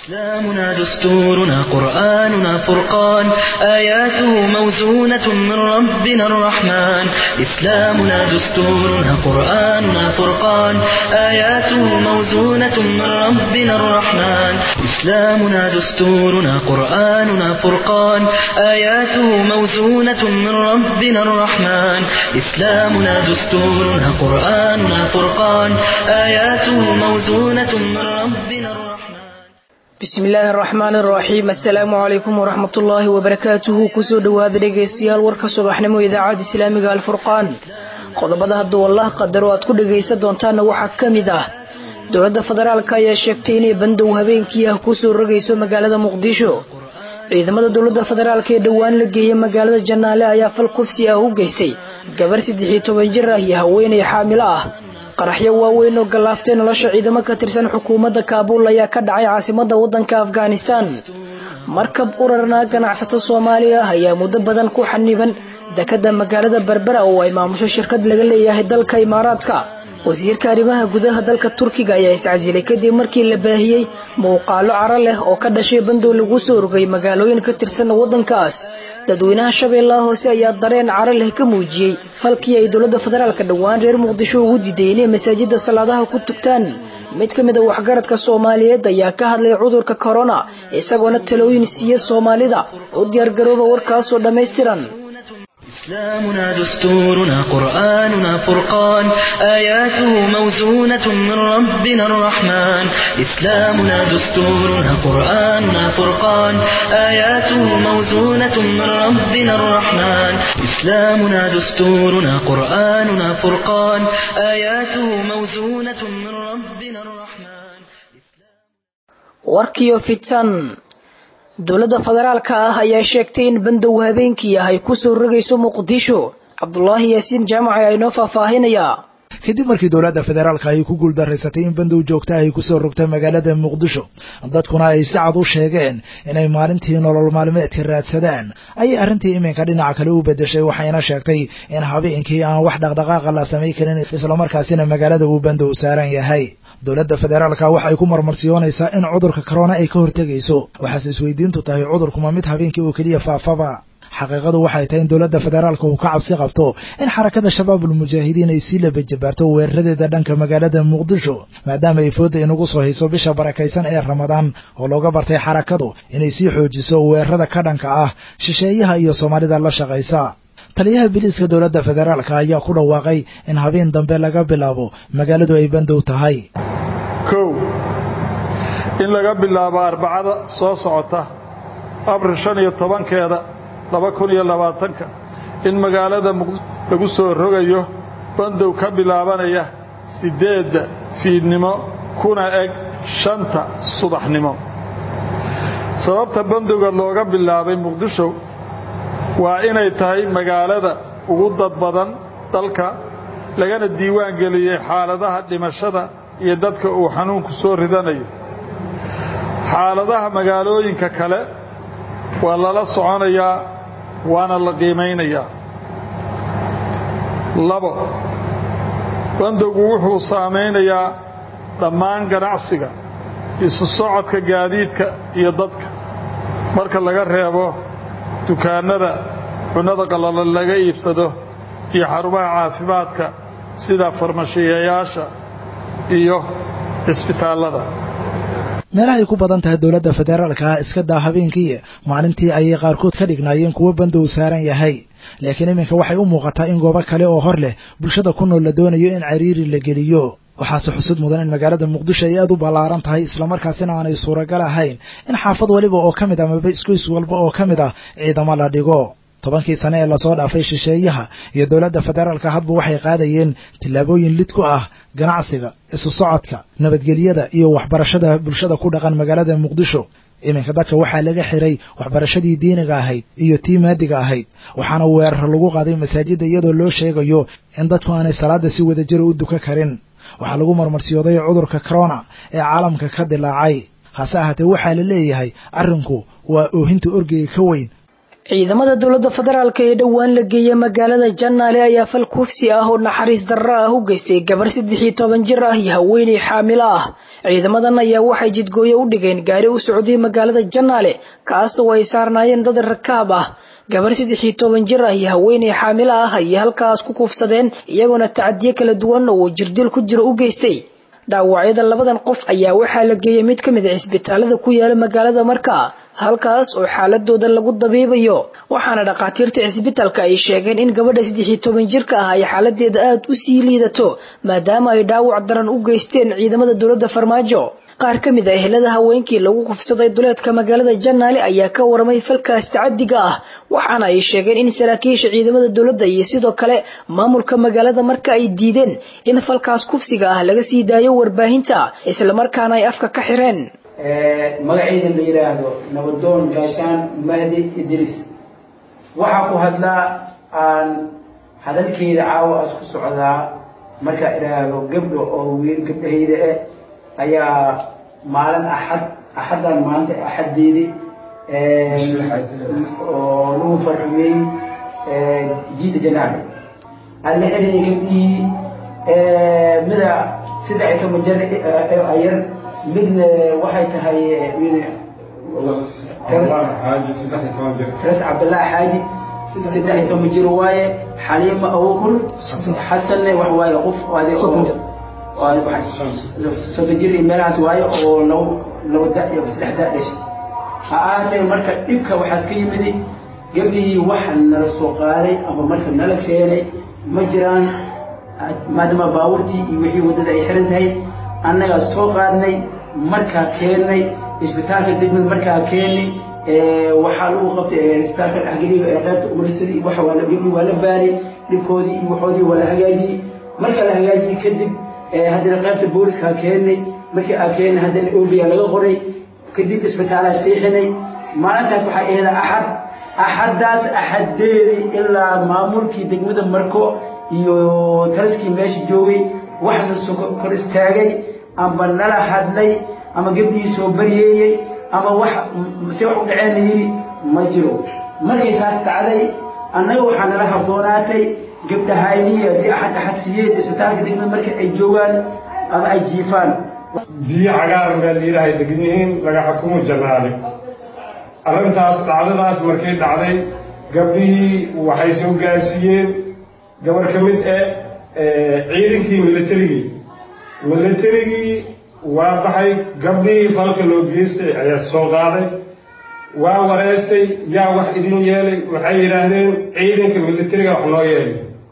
إسلامنا دستورنا قرآننا فرقان آياته موزونة من ربنا الرحمن إسلامنا دستورنا قرآننا فرقان آياته موزونة من ربنا الرحمن إسلامنا دستورنا قرآننا فرقان آياته موزونة من ربنا الرحمن إسلامنا دستورنا قرآننا فرقان آياته موزونة من ربنا الرحمن bismi illaahi araxmaan araxiim assalaamu calaykum waraxmatullaahi wabarakaatuhu kusoo dhowaada dhegaystayaal warka subaxnimo idaacadda islaamiga alfurqaan qodobada hadduu allah qadaro aad ku dhagaysan doontaanna waxaa ka mid ah dowladda federaalka ayaa sheegtay inay bandow habeenkii ah kusoo rogayso magaalada muqdisho ciidamada dowladda federaalk ee dhowaan la geeyay magaalada janaale ayaa fal kufsi ah u geystay gabar saddex iyo toban jir ah iyo haweenay xaamilo ah qaraxyo waaweyn oo gallaaftay nolosha ciidamo ka tirsan xukuumadda kaabuul ayaa ka dhacay caasimadda waddanka afghanistan markab urarna ganacsato soomaali ah ayaa muddo badan ku xaniban dekadda magaalada berbera oo ay maamusho shirkad laga leeyahay dalka imaaraadka wasiirka arrimaha gudaha dalka turkiga ayaa iscasilay kadib markii la baahiyey muuqaalo caro leh oo ka dhashay bandow lagu soo rogay magaalooyin ka tirsan waddankaas dadweynaha shabeellaha hoose ayaa dareen caro leh ka muujiyey falkii ay dowladda federaalka dhowaan reer muqdisho ugu diiday inay masaajidda salaadaha ku tugtaan mid ka mid a waxgaradka soomaaliyeed ayaa ka hadlay cudurka korona isagoona talooyin siiya soomaalida u diyaargarooba warkaasoo dhammaystiran إسلامنا دستورنا قرآننا فرقان آياته موزونة من ربنا الرحمن إسلامنا دستورنا قرآننا فرقان آياته موزونة من ربنا الرحمن إسلامنا دستورنا قرآننا فرقان آياته موزونة من ربنا الرحمن warkiyo fitan dowladda federaalka ah ayaa sheegtay in bandow habeenkii ah ay kusoo rogayso muqdisho cabdulaahi yaasiin jaamac ayaa inoo faahfaahinayaa kadib markii dowladda federaalka ay ku guuldaraysatay in bandow joogta ay kusoo rogtay magaalada muqdisho dadkuna ay si cad u sheegeen inay maalintii nolol maalmeedka raadsadaan ayay arrintii iminka dhinaca kale u bedeshay waxayna sheegtay in habeenkii aan wax dhaqdhaqaaqa la samay karin islamarkaasina magaalada uu bandow saaran yahay dowladda federaalka waxay ku marmarsiyoonaysaa in cudurka korona ay ka hortegayso waxaase isweydiintu tahay cudurkuma mid habeenkii oo keliya faafaba xaqiiqadu waxay tahay in dowladda federaalka uu ka cabsi qabto in xarakada shabaabul mujaahidiin ay sii labajabaarto weeraradeeda dhanka magaalada muqdisho maadaama ay fooda inagu soo hayso bisha barakaysan ee ramadaan oo looga bartay xarakadu inay sii xoojiso weerarada ka dhanka ah shisheeyaha iyo soomaalida la shaqaysa taliyaha biliiska dowladda federaalka ayaa ku dhawaaqay in habeen dambe laga bilaabo magaaladu ay bandow tahay kow in laga bilaabo arbacada soo socota abril shan iyo tobankeeda laba kun iyo labaatanka in magaalada muqdisho lagu soo rogayo bandow ka bilaabanaya siddeedda fiidnimo kuna eg shanta subaxnimo sababta bandowga looga bilaabay muqdisho waa inay tahay magaalada ugu dad badan dalka lagana diiwaan geliyey xaaladaha dhimashada iyo dadka uu xanuunku soo ridanayo xaaladaha magaalooyinka kale waa lala soconayaa waana la qiimaynayaa labo bandowgu wuxuu saamaynayaa dhammaan ganacsiga isu socodka gaadiidka iyo dadka marka laga reebo dukaannada cunnada qallalan laga iibsado iyo xarumaha caafimaadka sida farmashiyayaasha iyo cisbitaallada meelahay ku badan tahay dowladda federaalka ah iska daa habeenkii maalintii ayay qaarkood ka dhignaayeen kuwo bandow saaran yahay laakiin iminka waxay u muuqataa in goobo kale oo hor leh bulshada ku nool la doonayo in cariiri la geliyo waxaase xusud mudan in magaalada muqdisho ay aad u ballaaran tahay islamarkaasina aanay suuragal ahayn in xaafad waliba oo ka mid ah amaba isgoys walba oo ka mid ah ciidamo la dhigo tobankii sane ee lasoo dhaafay shisheeyaha iyo dowladda federaalka hadba waxay qaadayeen tillaabooyin lid ku ah ganacsiga isu socodka nabadgelyada iyo waxbarashada bulshada ku dhaqan magaalada muqdisho iminka dadka waxaa laga xiray waxbarashadii diiniga ahayd iyo tii maadiga ahayd waxaana weerar lagu qaaday masaajidda iyadoo loo sheegayo in dadku aanay salaada si wadajira u duka karin waxaa lagu marmarsiyooday cudurka corona ee caalamka ka dilaacay hase ahaatee waxaa la leeyahay arrinku waa oohinta orgeyga ka weyn ciidamada dowladda federaalk ee dhowaan la geeyey magaalada jannaale ayaa fal kufsi ah oo naxariis darro ah u geystay gabar saddex iyo toban jir ah iyo haweeney xaamilo ah ciidamadan ayaa waxay jidgooye u dhigeen gaari u socday magaalada jannaale kaasoo ay saarnaayeen dad rakaab ah gabar saddex iyo toban jir ah iyo haweeney xaamilo ah ayay halkaas ku kuufsadeen iyagoona tacadiyo kala duwan oo jirdil ku jiro u geystay dhaawacyada labadan qof ayaa waxaa la geeyey mid ka mid a cisbitaalada ku yaala magaalada markaa halkaas oo xaaladooda lagu dabiibayo waxaana dhakhaatiirta cisbitaalka ay sheegeen in gabadha saddex iyo toban jirka ah ay xaaladeeda aada u sii liidato maadaama ay dhaawac daran u geysteen ciidamada dowladda farmaajo qaar ka mid a ehelada haweenkii lagu kufsaday duleedka magaalada jannaale ayaa ka waramay falkaas tacadiga ah waxaana ay sheegeen in saraakiisha ciidamada dowladda iyo sidoo kale maamulka magaalada marka ay diideen in falkaas kufsiga ah laga sii daayo warbaahinta islamarkaana ay afka ka xireen magaceyda la yidhaahdo nabadoon gaashaan mahdi idris waxaa ku hadlaa aan hadalkeeda caawa as ku socdaa markaa idhaahdo gabdho oo wiil gabdhahayda eh ayaa maalin axad axaddan maalinta axaddeedi oo lagu farxiyey jiida janaale aan la xeliyay gabdhihii mida saddex iyo toban jar ayar midna waxay tahay taras cabdallaahi xaaji saddex iyo toban jir waaye xaliima abukur xasanne wax waaye qof soddon jir iyo meelahaas waaye oo labo labo da iyo saddex da dhashay ha ahaatee marka dhibka waxaas ka yimidi gabdhihii waxa nala soo qaaday ama marka nala keenay ma jiraan maadaama baabuurtii iyo wixii waddada ay xiran tahay annagaa soo qaadnay markaa keennay isbitaalka degmada markaa keennay waxaa lagu qabtay isbitaalka dhexgeliga ee qaybta umrisadii waxa waa gabdhii waa la baanay dhibkoodii iyo waxoodii waa la hagaajiyey marka la hagaajiyey kadib haddana qaybta booliska keennay markii aa keennay haddana obiya laga qoray kadib isbitaalaa seexinay maalintaas waxaa ahayd axad axaddaas axaddeedii ilaa maamulkii degmada marko iyo taraskii meesha joogay waxna soo kor istaagay amba nala hadlay ama gabdhihii soo baryeeyey ama wax se wax u dhaceen yidhi ma jiro markay saas dhacday annaga waxaa nala habboonaatay gabdhahaynii haddii axad axad siiyeen isbitaalka degmada marka ay joogaan ama ay jiifaan biyo cagaaran baa layidhaahay degnihiin laga xukumo jannaale arrintaas dhacdadaas markay dhacday gabdhihii waxay soo gaarsiiyeen gabar ka mid eh ciidankii militarigii militarigii waa baxay gabdhihii falka loo geystay ayaa soo qaaday waa wareystay yaa wax idin yeelay waxay yidhaahdeen ciidanka militariga wax noo yeelay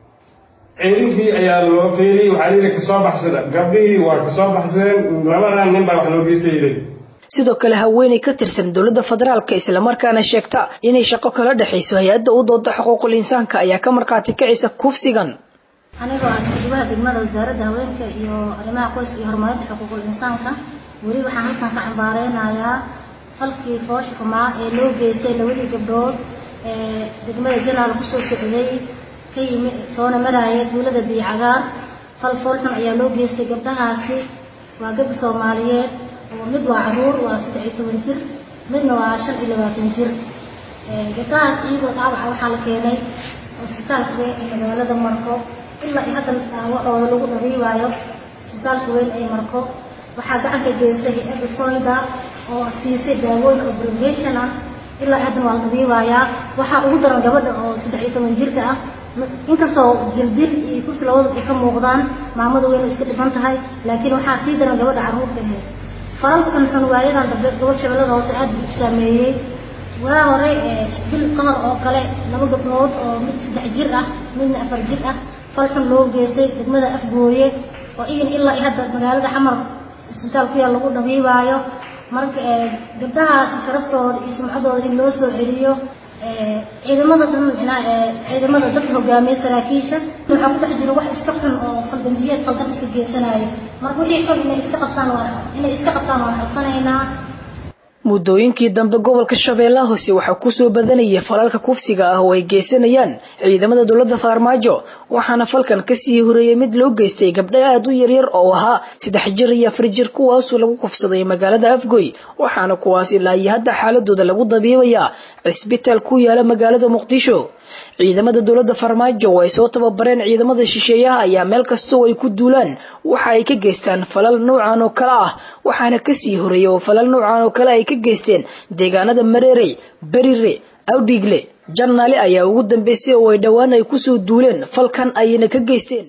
ciidankii ayaa loo feeliyey waxaa layidhi kasoo baxsada gabdhihii waa kasoo baxsadeen labadan nin baa wax loo geystay yidhi sidoo kale haweeney ka tirsan dowladda federaalka islamarkaana sheegta inay shaqo kala dhexayso hay-adda u dooda xuquuqul insaanka ayaa ka markhaati kacaysa kufsigan anigoo ah shaqabaha degmada wasaaradda haweenka iyo arrimaha qoyska iyo horumarinta xuquuqul insaanka weli waxaan halkan ka cambaareynaayaa falkii foosha xumaa ee loo geystay labadii gabdhood ee degmada janaal kusoo socday ka yimi soona maraaya duulada biicagaar fal foolxun ayaa loo geystay gabdhahaasi waa gabdha soomaaliyeed oo mid waa caruur waa saddex iyo toban jir midna waa shan iyo labaatan jir gabdhahaas iyagoo dhaawaca waxaa la keenay cisbitaalka weyn ee magaalada marko ilaa iyo hadda dhaawacooda lagu dhabiibaayo cisbitaalka weyn ee marko waxaa gacanka geystay hay-adda soyda oo siisay daawooyinka obrogation ah ilaa haddana waa la dhabiibayaa waxaa ugu daran gabadha oo saddex iyo toban jirka ah inkastoo jirdil iyo kursi labadu ay ka muuqdaan maamada weyna iska dhiban tahay laakiin waxaa sii daran gabadha carruurta ahayd falalka xunxun waayadan dambe gobol shabeellada hoose aad buu u saameeyey waa hore bil ka hor oo kale laba gabdhood oo mid saddex jir ah midna afar jir ah fal xun loo geystay degmada afgooye oo iyan ilaa iyo hadda magaalada xamar isbitaal ku yaal lagu dhabiibaayo marka gabdhahaasi sharaftooda iyo sumcadooda in loo soo celiyo ciidamada dhan micnaa ciidamada dadka hogaamiya saraakiisha waxaa ku dhex jiro wax iska xun oo qaldambiyeed qaldan iska geysanayo marka wixii xun inay iska qabtaan waa inay iska qabtaan waan codsanaynaa muddooyinkii dambe gobolka shabeellaha hoose waxaa kusoo badanayay falalka kufsiga ah oo ay geysanayaan ciidamada dowladda farmaajo waxaana falkan kasii horeeyey mid loo geystay gabdho aada u yaryar oo ahaa saddex jir iyo afar jir kuwaasoo lagu kufsaday magaalada afgoy waxaana kuwaas ilaa iyo hadda xaaladooda lagu dabiibayaa cisbitaal ku yaala magaalada muqdisho ciidamada dowladda farmaajo oo ay soo tababareen ciidamada shisheeyaha ayaa meel kastoo ay ku duulaan waxa ay ka geystaan falal noocan oo kale ah waxaana kasii horeeyay oo falal noocan oo kale ay ka geysteen deegaanada mareerey berire awdhiigle jannaale ayaa ugu dambeysay oo ay dhowaan ay kusoo duuleen falkan ayna ka geysteen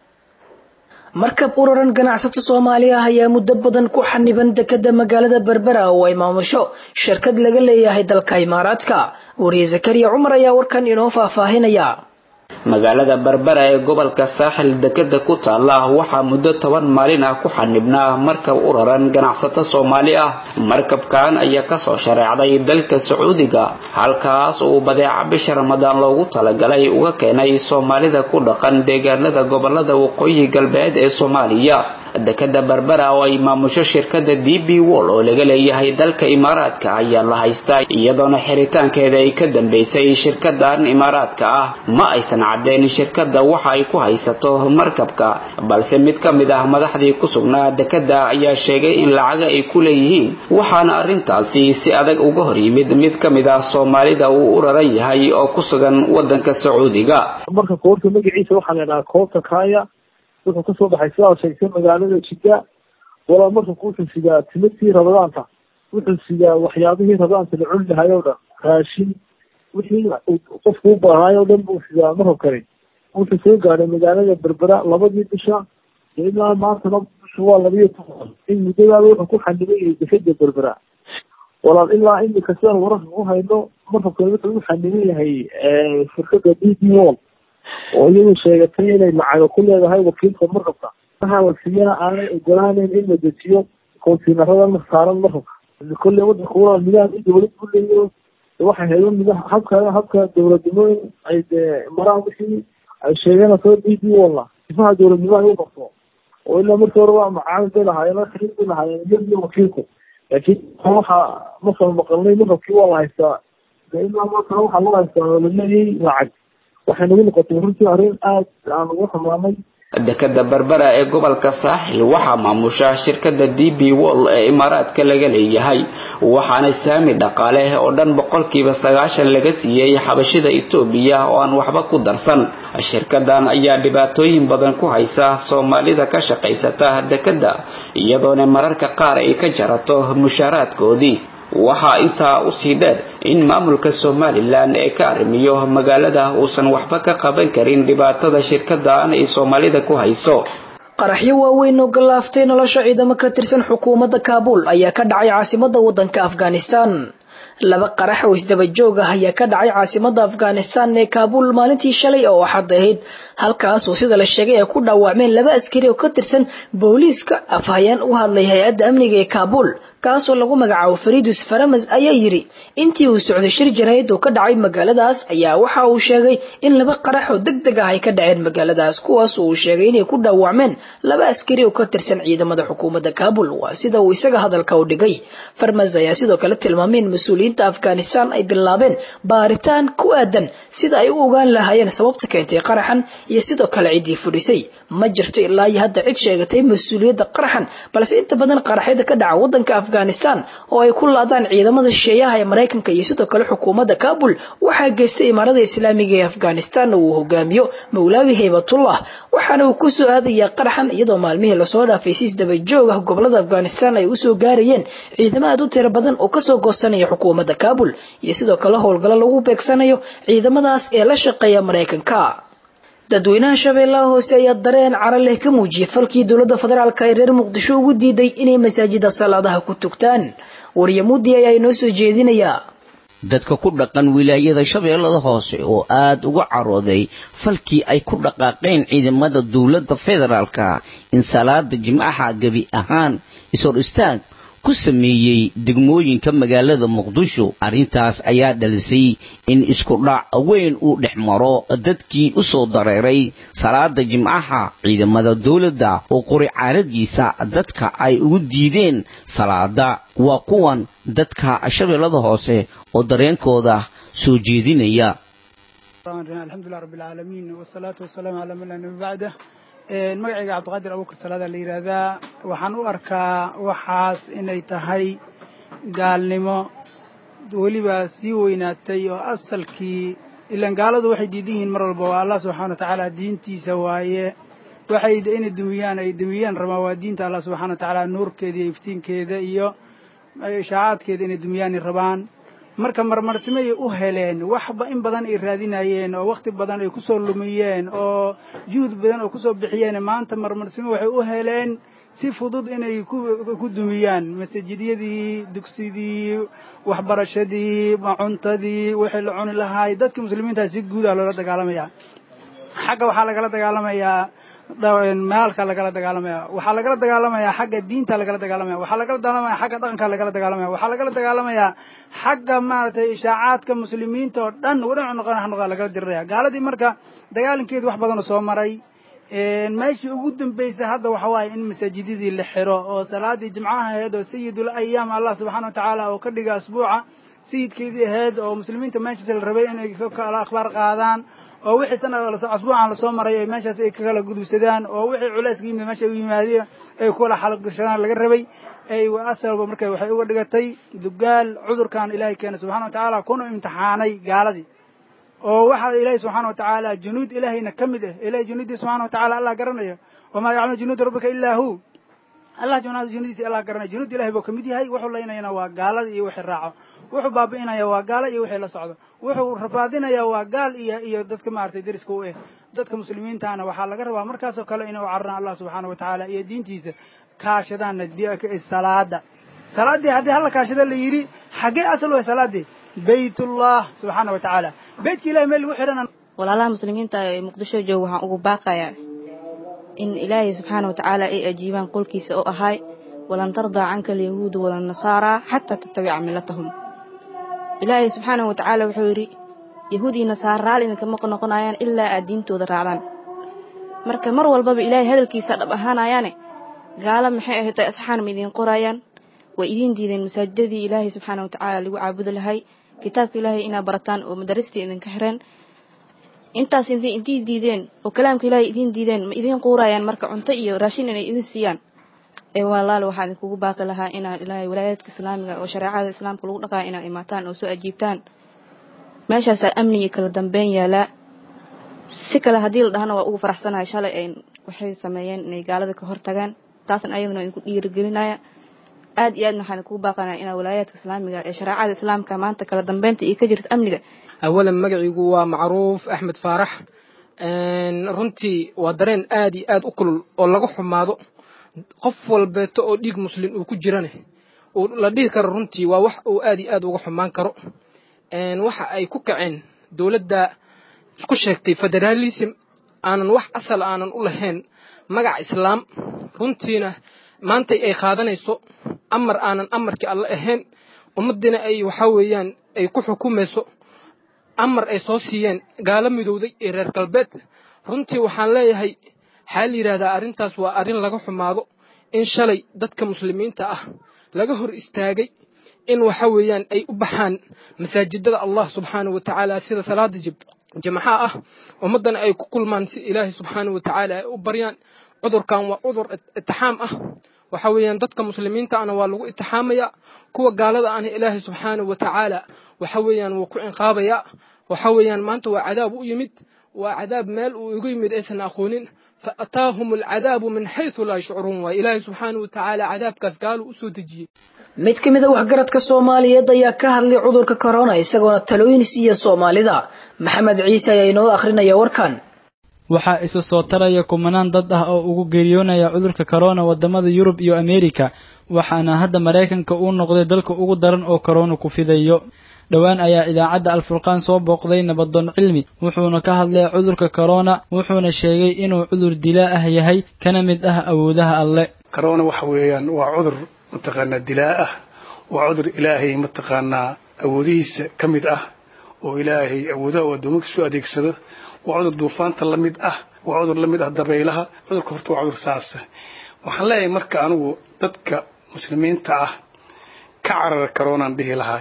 markab uraran ganacsato soomaaliya ah ayaa muddo badan ku xaniban dekada magaalada berbera oo ay maamusho shirkad laga leeyahay dalka imaaraadka wariye zakariya cumar ayaa warkan inoo faahfaahinaya magaalada berbera ee gobolka saaxil dekeda ku taala waxaa muddo toban maalin ah ku xanibnaa markab u raran ganacsato soomaali ah markabkan ayaa kasoo shareecday dalka sacuudiga halkaas uu badeeca bisha ramadaan loogu talagalay uga keenay soomaalida ku dhaqan deegaanada gobolada waqooyi galbeed ee soomaaliya dekeda berbera oo ay maamusho shirkada d b wol oo laga leeyahay dalka imaaraadka ayaa la haystaa iyadoona xiritaankeeda ay ka dambeysay shirkadan imaaraadka ah ma aysan caddeyn shirkada waxa ay ku haysato markabka balse mid ka mid ah madaxdii ku sugnaa dekeda ayaa sheegay in lacaga ay ku leeyihiin waxaana arrintaasi si adag uga hor yimid mid ka mid ah soomaalida uu u raran yahay oo ku sugan wadanka sacuudiga marka koobta magaciisa waxaa la dhahaa koobta kaya wuxuu kasoo baxay sidaa sheegtay magaalada jidda walaa markabku wuxuu sidaa timirtii rabadaanta wuxuu sidaa waxyaabihii rabadaanta la cuni lahay o dhan raashin wixii qofku u baahnaay o dhan buu sidaa markabkani wuxuu soo gaadhay magaalada berbera labadii bisha ilaa maantana bisha waa labiyo toban in muddadaada wuxuu ku xanibay yahay dekeda berbera walaal ilaa imika sidaan wararka ku hayno markabkani wuxuu u xaniban yahay shirkada d b wall oo iyadu sheegatay inay lacago ku leedahay wakiilka markabka waxaa la siiyana aanay ogolaaneyn in la dejiyo kontiinarada saaran markabka kolle wadanka walaal nidaam in dowlad ku leeyo waxay haydo nidaam habka habka dowladnimo in ay dee maraan wixii ay sheeganayso d b walla sifaha dowladnimo ay u qabto oo ilaa markii hore waa macaamil bay lahaayeen xiriir bay lahaayeen iyadiyo wakiilku laakiin waxa masal maqalnay markabkii waa la haystaa ilaa markana waxaa loo haystaa oo laleeyay lacag waxay nagu noqotay runtii arrin aad aan ugu xumaanay dekeda berbera ee gobolka saaxil waxaa maamusha shirkada d b wall ee imaaraadka laga leeyahay waxaana saami dhaqaale oo dhan boqolkiiba sagaashan laga siiyey xabashida etoobiya oo aan waxba ku darsan shirkadan ayaa dhibaatooyin badan ku haysa soomaalida ka shaqaysata dekeda iyadoona mararka qaar ay ka jarato mushaaraadkoodii waxaa intaa usii dheer in maamulka somalilan ee ka arrimiyo magaalada uusan waxba ka qaban karin dhibaatada shirkadan ay soomaalida ku hayso qaraxyo waaweyn oo gallaaftay nolosha ciidamo ka tirsan xukuumadda kaabuul ayaa ka dhacay caasimadda waddanka afghanistan laba qarax oo isdaba joog ah ayaa ka dhacay caasimadda afghanistan ee kaabuul maalintii shalay oo waxaad ahayd halkaasoo sida la sheegay ay ku dhaawacmeen laba askari oo ka tirsan booliiska afhayeen u hadlay hay-adda amniga ee kaabuul kaasoo lagu magacaabo faridus faramas ayaa yidhi intii uu socday shir jarayd oo ka dhacay magaaladaas ayaa waxa uu sheegay in laba qarax oo deg deg ah ay ka dhaceen magaaladaas kuwaas uu sheegay inay ku dhaawacmeen laba askari oo ka tirsan ciidamada xukuumadda kaabul waa sida uu isaga hadalka u dhigay farmas ayaa sidoo kale tilmaamay in mas-uuliyiinta afghanistan ay bilaabeen baaritaan ku aadan sida ay u ogaan lahaayeen sababta keentay qaraxan iyo sidoo kale ciddii fudhisay ma jirto ilaa iyo hadda cid sheegatay mas-uuliyadda qaraxan balse inta badan qaraxyada ka dhaca waddanka afghanistan oo ay ku laadaan ciidamada shisheeyaha ee maraykanka iyo sidoo kale xukuumadda kaabul waxaa geystay imaarada islaamiga ee afghanistan uu hogaamiyo mawlaawi haybatullah waxaana uu ku soo aadayaa qaraxan iyadoo maalmihii lasoo dhaafay si isdaba joog ah gobolada afghanistan ay usoo gaarayeen ciidamo aad u tiro badan oo kasoo goosanaya xukuumadda kaabul iyo sidoo kale howlgallo lagu beegsanayo ciidamadaas ee la shaqeeya maraykanka dadweynaha shabeellaha hoose ayaa dareen cara leh ka muujiyay falkii dowladda federaalk ee reer muqdisho ugu diiday inay masaajida salaadaha ku tugtaan waryamuudi ayaa inoo soo jeedinayaa dadka ku dhaqan wilaayada shabeellada hoose oo aada uga carooday falkii ay ku dhaqaaqeen ciidamada dowladda federaalka in salaada jimcaha gebi ahaan ishor istaag ku sameeyey degmooyinka magaalada muqdisho arrintaas ayaa dhalisay in isku dhac weyn uu dhex maro dadkii u soo dareeray salaada jimcaha ciidamada dowladda oo qori caaradiisa dadka ay ugu diideen salaada waa kuwan dadka shabeellada hoose oo dareenkooda soo jeedinaya alxamdulilah rabbilcaalamiin wasalaatu wasalaamu calaa man laa nabi bacdah magacayga cabdiqaadir abuukar salaada la yidhaahdaa waxaan u arkaa waxaas inay tahay gaalnimo weliba sii weynaatay oo asalkii ilaan gaaladu waxay diidan yihiin mar walba waa allah subxana wa tacaala diintiisa waaye waxay inay dumiyaan ay dumiyaan rabaan waa diinta allah subxana wa tacaala nuurkeeda iyo iftiinkeeda iyo ishaacaadkeeda inay dumiyaanay rabaan marka marmarsimay u heleen waxba in badan ay raadinayeen oo wakhti badan ay ku soo lumiyeen oo juhud badan oo kusoo bixiyeen maanta marmarsimo waxay u heleen si fudud inay ku dumiyaan masajidyadii dugsidii waxbarashadii cuntadii wixii la cuni lahaay dadkii muslimiintaa si guudaa loola dagaalamaya xagga waxaa lagala dagaalamayaa maalka lagala dagaalamaya waxaa lagala dagaalamayaa xagga diinta lagala dagaalamaya waxaa lagala dagaalamaya xagga dhaqanka lagala dagaalamaya waxaa lagala dagaalamayaa xagga maaragtay ishaacaadka muslimiinta oo dhan wadhan noqon noqon lagala diriraya gaaladii marka dagaalankeedu wax badanoo soo maray meeshii ugu dambaysay hadda waxa waaye in masaajidadii la xiro oo salaadii jimcaha ahayd oo sayidul ayaam allah subxana wa tacaala oo ka dhiga asbuuca sayidkeedii ahayd oo muslimiinta meeshaas la rabay inay kala akhbaar qaadaan oo wixii sana asbuucan lasoo maray ay meeshaas ay ka kala gudubsadaan oo wixii culayska yimid meesha u yimaadeen ay kula xalgashadaan laga rabay ay asalba marka waxay uga dhigatay dugaal cudurkan ilaahay keenay subxana wa tacaala kuna imtixaanay gaaladii oo waxaa ilaahay subxaana wa tacaala junuud ilaahayna ka mid ah ilahay junuuddii subxana wa tacala allah garanaya wamaa yaclamu junuuda rabbika ilaa hu allah junuudiisa allah garanaya junuud ilahay buu ka mid yahay wuxuu laynayana waa gaalada iyo wixii raaco wuxuu baabi'inaya waa gaalo iyo wixii la socdo wuxuu rafaadinaya waa gaal iyo iyo dadka maaragtay deriska u eh dadka muslimiintaana waxaa laga rabaa markaasoo kale inay u cararaan allah subxaana wa tacaala iyo diintiisa kaashadaanna salaada salaaddii haddii halla kaashada la yidhi xaggee asal u ah salaaddii baytullah subxaana wa tacaala beytka ilahay meel lagu xidhana walaalaha muslimiinta ee muqdisho jooga waxaan ugu baaqayaa in ilaahay subxaana wa tacaala ay ajiibaan qolkiisa oo ahay walan tardaa canka alyahuudu walanasaaraa xataa tattabica millatahum ilaahay subxaana wa tacaala wuxuu yidhi yahuud iyo nasaara raali idinkama noqonayaan ilaa aad diintooda raacdaan marka mar walbaba ilaahay hadalkiisa dhab ahaanayaane gaalo maxay ahayd ay asxaan ma idiin qoraayaan way idiin diideen masaajidadii ilaahay subxaana wa tacaala lagu caabudi lahay kitaabka ilaahay inaa barataan oo madaristii idinka xireen intaas intii diideen oo kalaamka ilaahay idiin diideen ma idiin quurayaan marka cunto iyo raashin inay idin siiyaan ee walaalo waxaa idinkugu baaqi lahaa inaad ilaahay walaayaadka islaamiga oo shareecada islaamka lagu dhaqaya inaad imaataan oo soo ajiibtaan meeshaasaa amni iyo kala dambeyn yaalaa si kale haddii la dhahana waa ugu faraxsanahay shalay ay waxay sameeyeen inay gaalada ka hortagaan taasna ayaduna idinku dhiirigelinaya aad iyo aadna waxaan idinkugu baaqanaya inaad walaayaadka islaamiga ee shareecada islaamka maanta kala dambeynta iyo ka jirta amniga awalan magaciigu waa macruuf axmed faarax runtii waa dareen aad iyo aad u kulul oo laga xumaado qof walbeeto oo dhiig muslim uu ku jirane la dhihi karo runtii waa wax uu aad iyo aad uga xumaan karo waxa ay ku kaceen dowladda isku sheegtay federaalism aanan wax asal aanan u lahayn magac islaam runtiina maantay ay qaadanayso amar aanan amarkii alle ahayn ummaddiina ay waxaa weeyaan ay ku xukumayso amar ay soo siiyeen gaalo midowday ee reer galbeed runtii waxaan leeyahay waxaa la yidhaahdaa arrintaas waa arrin laga xumaado in shalay dadka muslimiinta ah laga hor istaagay in waxa weeyaan ay u baxaan masaajidada allah subxaana wa tacaala sida salaada jimcaha ah ummaddana ay ku kulmaan si ilaahay subxaana wa tacaala ay u baryaan cudurkan waa cudur itixaam ah waxa weeyaan dadka muslimiinta ahna waa lagu itixaamayaa kuwa gaalada ahna ilaahay subxaana wa tacaala waxa weeyaan wuu ku cinqaabayaa waxa weeyaan maanta waa cadaab u yimid waa cadaab meel uu igu yimid aysan aqoonin fa ataahum alcadaabu min xaysu laa yashcuruun waay ilaahay subxaana wa tacaala cadaabkaas gaalu u soo dejiyey mid ka mid a waxgaradka soomaaliyeed ayaa ka hadlay cudurka corona isagoona talooyin siiya soomaalida maxamed ciise ayaa inoo akhrinaya warkan waxaa isu soo taraya kumanaan dad ah oo ugu geeriyoonaya cudurka corona wadamada yurub iyo ameerika waxaana hadda maraykanka uu noqday dalka ugu daran oo corona ku fidayo dhowaan ayaa idaacadda alfurqaan soo booqday nabadoon cilmi wuxuuna ka hadlay cudurka corona wuxuuna sheegay inuu cudur dilaa ah yahay kana mid ah awoodaha alle corona waxa weeyaan waa cudur mataqaanaa dilaa ah waa cudur ilaahay mataqaanaa awoodihiisa ka mid ah oo ilaahay awoodaha uu addoomankiisu adeegsado waa cudur duufaanta la mid ah waa cudur la mid ah dabaylaha cudurka horta waa cudur saasa waxaan leeyahay marka anigu dadka muslimiinta ah ka carara karoonaan dhihi lahaa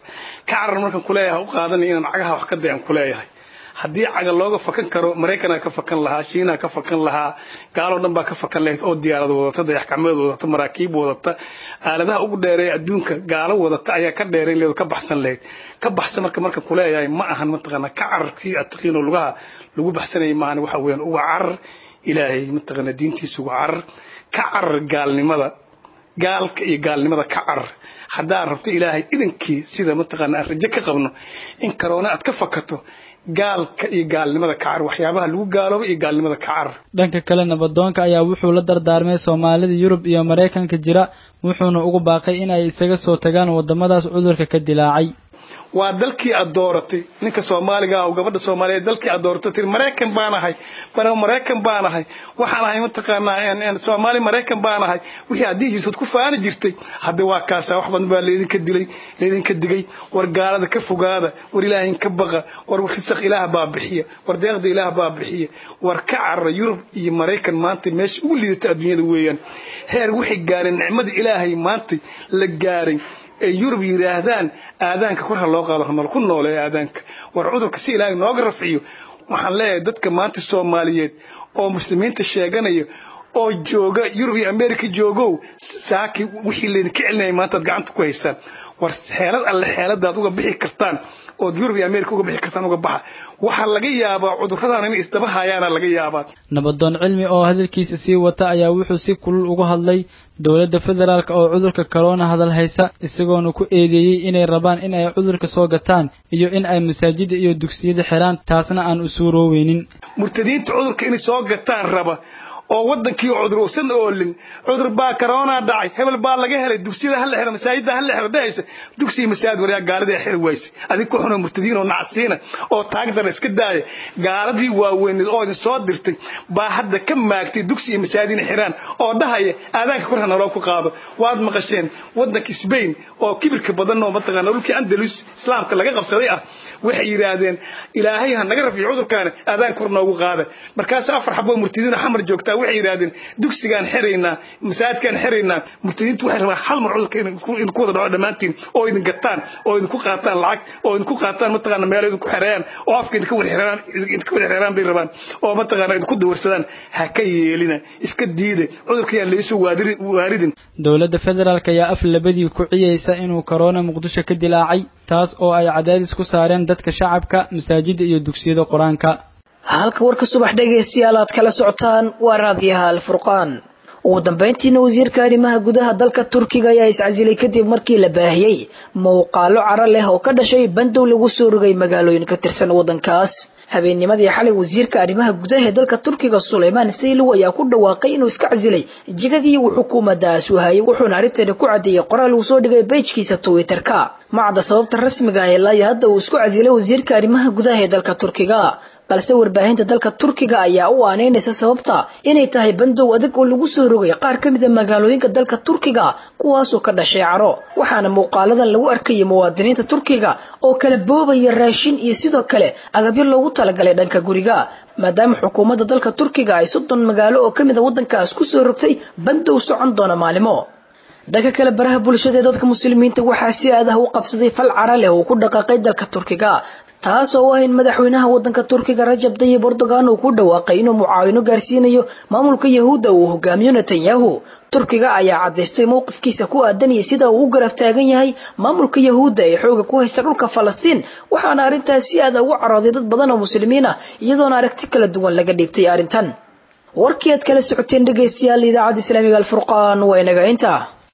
ka carar markaan kuleeyahay u qaadanaya inaan cagaha wax ka dayan kuleeyahay haddii caga looga fakan karo maraykanaa ka fakan lahaa shiinaa ka fakan lahaa gaaloo dhan baa ka fakan lahayd oo diyaarad wadata dayaxgacmeed wadata maraakiib wadata aaladaha ugu dheereeya adduunka gaalo wadata ayaa ka dheerayn leed ka baxsan lahayd ka baxsan marka marka kuleeyahay ma ahan mataqaanaa ka cararkii aad taqiinoo lugaha lagu baxsanayay maahan waxa weeyaan uga carar ilaahay mataqaanaa diintiisa uga carar ka carar gaalnimada gaalka iyo gaalnimada ka carar haddaad rabto ilaahay idankii sida mataqaanaa aan rajo ka qabno in karoona aad ka fakato gaalka iyo gaalnimada kacar waxyaabaha lagu gaalooba iyo gaalnimada kacar dhanka kale nabadoonka ayaa wuxuu la dardaarmay soomaalida yurub iyo maraykanka jira wuxuuna ugu baaqay in ay isaga soo tagaan waddamadaas cudurka ka dilaacay waa dalkii aad dooratay ninka soomaaliga ah oo gabadha soomaaliyeed dalkii aad dooratay tiri maraykan baan ahay bana maraykan baan ahay waxaan ahay mataqaanaa soomaali maraykan baan ahay wixii haddii jirtood ku faani jirtay hadda waa kaasa wax badan baa leedinka dilay leedinka digay war gaalada ka fogaada war ilaahin ka baqa war risaq ilaah baa bixiya war deeqda ilaah baa bixiya war ka carara yurub iyo maraykan maanta meesha ugu liidata adduunyada weeyaan heer waxay gaareen nicmada ilaahay maanta la gaaray ay yurub yidhaahdaan aadaanka kor ha loo qaado hanol ku noolee aadaanka war cudurka si ilaahay nooga rafciyo waxaan leeyahay dadka maanta soomaaliyeed oo muslimiinta sheeganaya oo jooga yurub iyo america joogow saaki wixii laydinka celinaya maanta ad gacanta ku haystaan war xeelad alle xeeladaad uga bixi kartaan ood yurub iyo america uga bixi kartaan uga baxa waxaa laga yaabaa cudurradan inay isdaba hayaana laga yaabaa nabadoon cilmi oo hadalkiisa sii wata ayaa wuxuu si kulul uga hadlay dowladda federaalk oo cudurka corona hadal haysa isagoona ku eedeeyey inay rabaan in ay cudurka soo gataan iyo in ay masaajida iyo dugsiyada xiraan taasna aan u suurooweynin murtadiinta cudurka inay soo gataan raba oo wadankii cudur uusan oolin cudur baa corona dhacay hebel baa laga helay dugsiyada hala xiro masaajida hala xiro dhehaysa dugsiga masaajid waryaa gaaladii xiri wayse adig ku xunoo murtadiin oo nacsiina oo taagdara iska daaya gaaladii waaweyneed oo idin soo dirtay baa hadda ka maagtay dugsi iyo masaajid inay xiraan oo dhahaya aadaanka kor hanaloo ku qaado waad maqasheen wadanka Spain oo kibirka badan oo mataqaana dhulkii Andalus islaamka laga qabsaday ah waxay yiraahdeen ilaahay ha naga rafiyo cudurkaana aadaan kor noogu qaada markaas afar xabo murtadiin xamar joogtaa waxay yiraahdeen dugsigaan xiraynaa masaajidkaan xiraynaa murtadiintu waxay rabaan hal mar cudurka in ku wada dhaco dhammaantiin oo idin gataan oo idin ku qaataan lacag oo idin ku qaataan mataqaana meel idin ku xereeyaan oo afka idin ka wada xereeyaan idin ka wada xereeyaan bay rabaan oo mataqaana idin ku dawarsadaan ha ka yeelina iska diida cudurkayaan leesoo waaridin dowladda federaalk ayaa af labadii ku ciyeysa inuu corona muqdisho ka dilaacay taas oo ay cadaadis ku saareen dadka shacabka masaajida iyo dugsiyada qur-aanka halka warka subax dhegaystayaal aad kala socotaan waa raadiyaha alfurqaan ugu dambeyntiina wasiirka arrimaha gudaha dalka turkiga ayaa iscasilay kadib markii la baahiyey muuqaalo caro leh oo ka dhashay bandow lagu soo rogay magaalooyin ka tirsan waddankaas habeennimadii xalay wasiirka arrimaha gudaha ee dalka turkiga suleymaan saylow ayaa ku dhawaaqay inuu iska casilay jigadii uu xukuumaddaas u hayay wuxuuna arrinteeda ku caddeeyey qoraal uu soo dhigay bejkiisa twitterka macda sababta rasmiga ah ilaa iyo hadda uu isku casilay wasiirka arrimaha gudaha ee dalka turkiga balse warbaahinta dalka turkiga ayaa u aaneynaysa sababta inay tahay bandow adag oo lagu soo rogay qaar ka mid a magaalooyinka dalka turkiga kuwaasoo ka dhashay caro waxaana muuqaaladan lagu arkayay muwaadiniinta turkiga oo kala boobaya raashin iyo sidoo kale agabyo loogu talagalay dhanka guriga maadaama xukuumadda dalka turkiga ay soddon magaalo oo ka mid a waddankaas ku soo rogtay bandow socon doona maalimo dhanka kale baraha bulshada ee dadka muslimiinta waxaa si aad ah u qabsaday fal cara leh oo ku dhaqaaqay dalka turkiga taas oo ah in madaxweynaha waddanka turkiga rajab tayyib erdogan uu ku dhawaaqay inuu mucaawino gaarsiinayo maamulka yahuudda uu hogaamiyo netanyahu turkiga ayaa caddaystay mowqifkiisa ku aadan iyo sida uu u garab taagan yahay maamulka yahuudda ee xooga ku haysta dhulka falastiin waxaana arrintaas si aad ugu carooday dad badan oo muslimiin ah iyadoona aragti kala duwan laga dhiibtay arrintan warkii aad kala socoteen dhegaystayaal idaacadda islaamiga alfurqaan waa inaga intaa